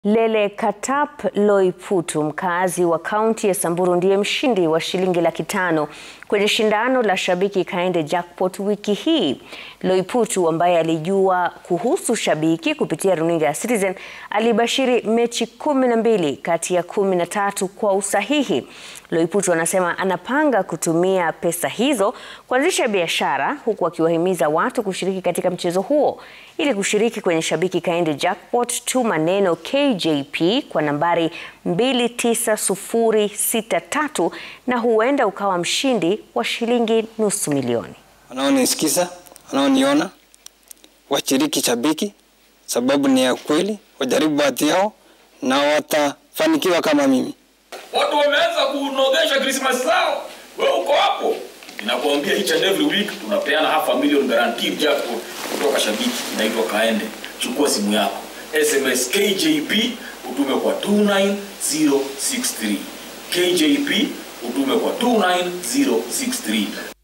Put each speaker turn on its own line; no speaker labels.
Lele Katap Loiputu mkazi wa kaunti ya Samburu ndiye mshindi wa shilingi laki tano kwenye shindano la Shabiki Kaende Jackpot wiki hii. Loiputu ambaye alijua kuhusu Shabiki kupitia runinga ya Citizen alibashiri mechi kumi na mbili kati ya kumi na tatu kwa usahihi. Loiputu anasema anapanga kutumia pesa hizo kuanzisha biashara huku akiwahimiza watu kushiriki katika mchezo huo. Ili kushiriki kwenye Shabiki Kaende Jackpot, tuma neno KJP kwa nambari 29063 na huenda ukawa mshindi wa shilingi nusu milioni.
Wanaonisikiza, wanaoniona washiriki Shabiki, sababu ni ya kweli, wajaribu bahati yao na watafanikiwa kama mimi.
Watu wameanza kunogesha Christmas zao, wewe uko hapo. Ninakuambia each and every week tunapeana half a million guaranteed jackpot kutoka Shabiki, inaitwa Kaende. Chukua simu yako, SMS KJP utume kwa 29063 KJP utume kwa 29063.